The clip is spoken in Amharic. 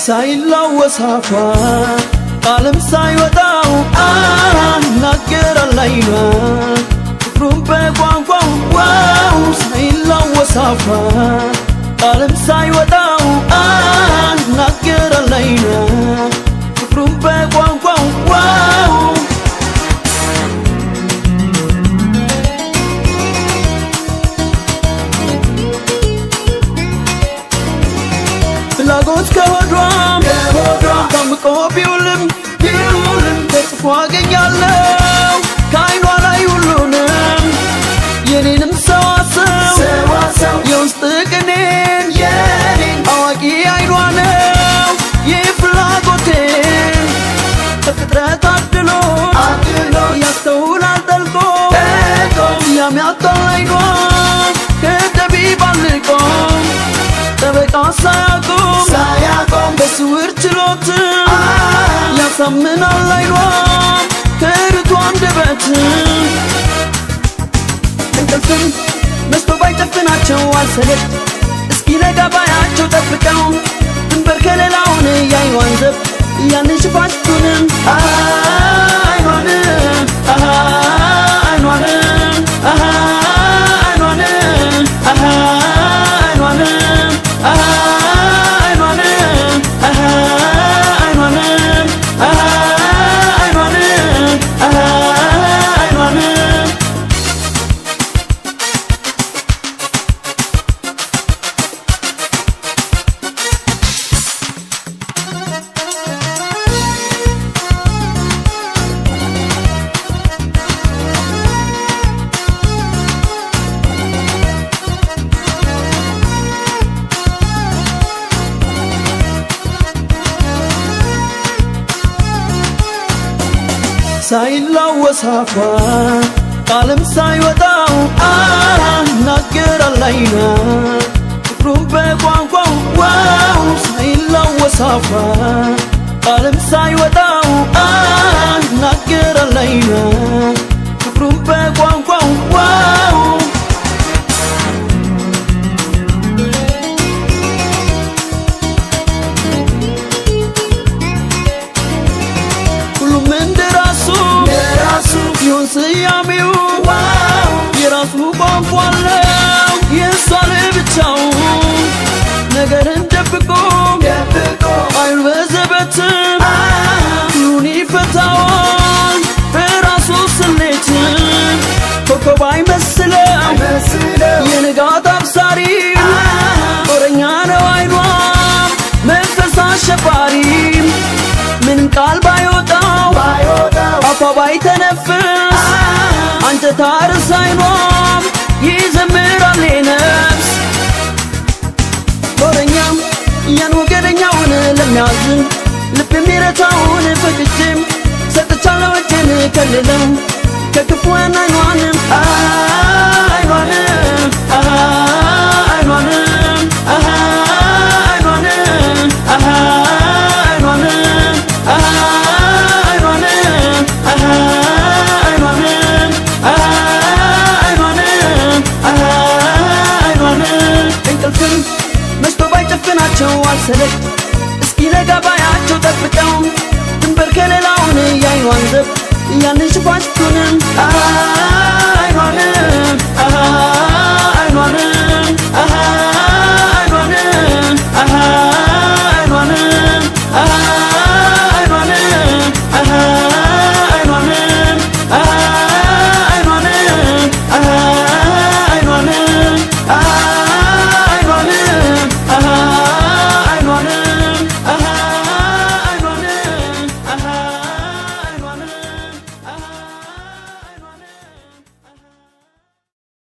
ሳይላወስ አፏ ቃልም ሳይወጣው አናገራል አይኗ ፍቅሩን በቋንቋው ዋው ሳይላወስ አፏ ቃልም ሳይወጣው አናገራል አይኗ ፍቅሩን በቋንቋው ዋው ፍላጎት ከሆዷም ታምቆ ቢውልም ቢውልም ተጽፎ አገኛለሁ ከአይኗ ላይ ሁሉንም የኔንም ሰዋሰው የውስጥ ቅኔን አዋቂ አይኗ ነው ይህ ፍላጎቴን ከፍጥረት አድሎ ያስተውላል ጠልቆ ያሚያጣል አይኗ ከጠቢብ አልቆ ጠበቃ ሳያቆም በስውር ችሎት ያሳምናል አይኗ ከርቱ አንደበት እንቅልፍም መስቶ ባይጨፍናቸው አልሰለች እስኪ ነጋ ባያቸው ጠብቀው ድንበር ከሌላውን ያይኗን ዘብ ያንን ሽፋሽቱንም አይኗንም አይኗንም አይኗንም አይኗንም አይኗንም አይኗንም አይኗንም አይኗንም ሳይላወስ አፏ ቃልም ሳይወጣው አናገራል አይኗ ፍቅሩን በቋንቋው ዋው ሳይላወስ አፏ ቃልም ሳይወጣው አናገራል አይኗ ፍቅሩን በቋንቋው ዋው ሁሉም እንደራሱ የራሱ ይሁን ስያሜው የራሱ ቋንቋ አለው የእሷ ለብቻው ነገርን ደብቆ አይኑ በዘበትም ሁሉን ይፈታዋል በራሱ ስሌት ኮከብ አይመስለው የንጋት አብሳሪ ጦረኛ ነው አይኗ መንፈስ አሸባሪ ምንም ቃል ባይወጣው አፏ ባይተነፍስ አንጀት አርስ አይኗም ይዘምራል ነፍስ ጦረኛም ያን ወገደኛውን ለሚያዝን ልብ የሚረታውን ፈቅጄም ሰጥቻለሁ እጄን ከልለው ከክፉን አይኗንም አይኗንም አይኗንም አይኗንም አይኗንም አይኗንም አይኗንም አይኗንም አይኗንም እንቅልፍም መስቶ ባይጨፍናቸው አልሰለች እስኪ ነጋ ባያቸው ጠብቀው ድንበር ከሌላውን ያይኗን ዘብ ያንን ሽፋሽቱንም አይኗንም አይኗንም